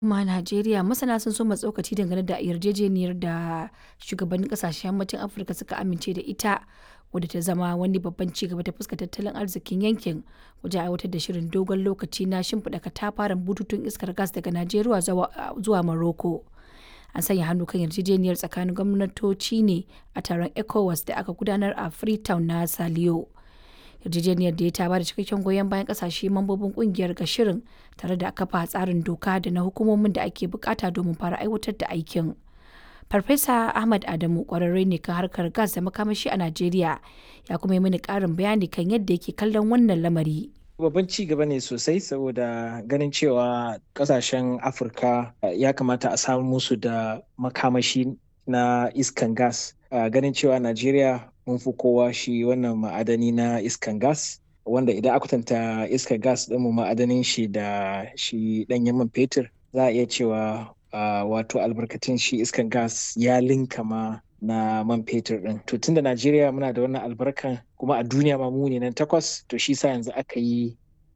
Kuma a Najeriya masana sun soma tsokaci dangane da yarjejeniyar da shugabannin kasashen yammacin Afirka suka amince da ita wadda ta zama wani babban ci gaba ta fuskar tattalin arzikin yankin wajen aiwatar da shirin dogon lokaci na shimfiɗa katafaren bututun iskar gas daga Najeriya zuwa Morocco. An sanya hannu kan yarjejeniyar tsakanin gwamnatoci ne a taron ECOWAS da aka gudanar a Freetown na Saliyo. yarjejeniyar da ya ta bada cikakken goyon bayan kasashe mambobin kungiyar ga shirin tare da kafa tsarin doka da na hukumomin da ake bukata domin fara aiwatar da aikin. Farfesa Ahmad Adamu kwararre ne kan harkar gas da makamashi a Najeriya ya kuma yi mini karin bayani kan yadda yake kallon wannan lamari. babban ci gaba ne sosai saboda ganin cewa kasashen afirka ya kamata a samu musu da makamashi na iskan gas ganin cewa najeriya mun fi kowa shi wannan ma'adani na iskan gas wanda idan aka kwatanta iskan gas ɗinmu ma'adanin shi da shi ɗanyen man fetur za a iya cewa wato albarkatun shi iskan gas ya linka ma na man fetur ɗin to tunda najeriya muna da wannan albarkan kuma a duniya ma mu ne nan takwas to shi sa yanzu aka yi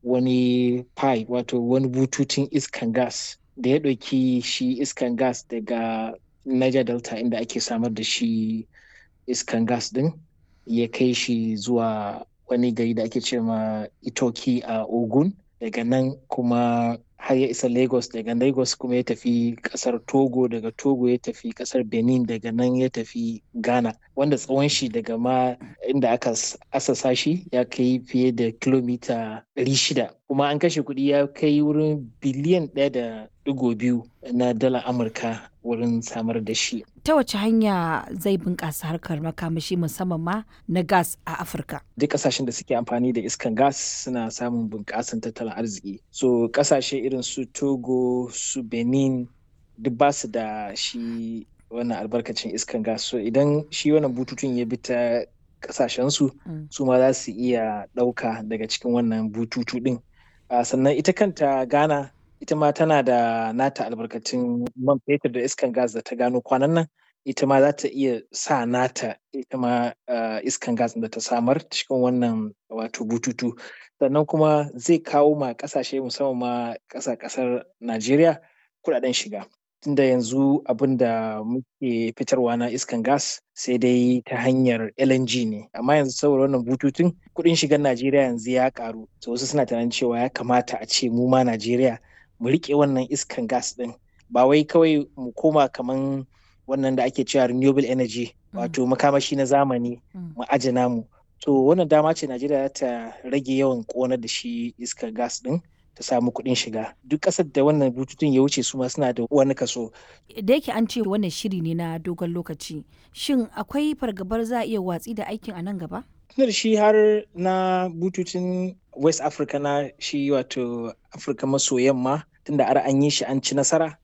wani pipe wato wani bututun iskan gas da ya ɗauki shi iskan gas daga niger delta inda ake samar da shi iskan gas din ya kai shi zuwa wani gari da ake ce ma itoki a ogun daga nan kuma har ya isa lagos daga lagos kuma ya tafi kasar togo daga togo ya tafi kasar benin daga nan ya tafi ghana wanda tsawon shi daga ma inda aka asasa shi ya kai fiye da kilomita 600 kuma an kashe kuɗi ya kai wurin biliyan ɗaya da digo biyu na dala amurka wurin samar da shi ta wace hanya zai bunƙasa harkar makamashi musamman ma na gas a afirka duk ƙasashen da suke amfani da iskan gas suna samun bunƙasan tattalin arziki so ƙasashe irin su togo su benin duk ba su da shi wannan albarkacin iskan gas so idan shi wannan bututun ya bi ta ƙasashensu su ma za su iya ɗauka daga cikin wannan bututu ɗin sannan ita kanta ghana ita ma tana da nata albarkatun man fetur da iskan gas da ta gano kwanan nan ita ma za ta iya sa nata ita ma iskan gas da ta samar cikin wannan wato bututu sannan kuma zai kawo ma kasashe musamman ma ƙasa ƙasar najeriya kudaden shiga tunda yanzu abin da muke fitarwa na iskan gas sai dai ta hanyar LNG ne amma yanzu saboda wannan bututun kudin shigar Najeriya yanzu ya karu to wasu suna tunanin cewa ya kamata a ce mu ma Najeriya mu rike wannan iskan gas din ba wai kawai mu koma kaman wannan da ake cewa renewable energy wato makamashi na zamani mu aje namu to wannan dama ce Najeriya ta rage yawan ƙonar da shi iskar gas din ta samu kuɗin shiga duk ƙasar da wannan bututun ya wuce su ma suna da wani kaso. da yake an ce wannan shiri ne na dogon lokaci shin akwai fargabar za a iya watsi da aikin a nan gaba tunar shi har na bututun west africa na shi wato afirka maso yamma tunda ar an yi shi an ci nasara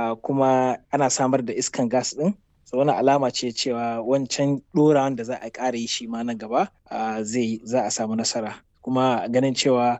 kuma ana samar da iskan gas din so wani alama ce cewa wancan ɗorawan da za a ƙara yi shi ma nan gaba zai za a samu nasara kuma ganin cewa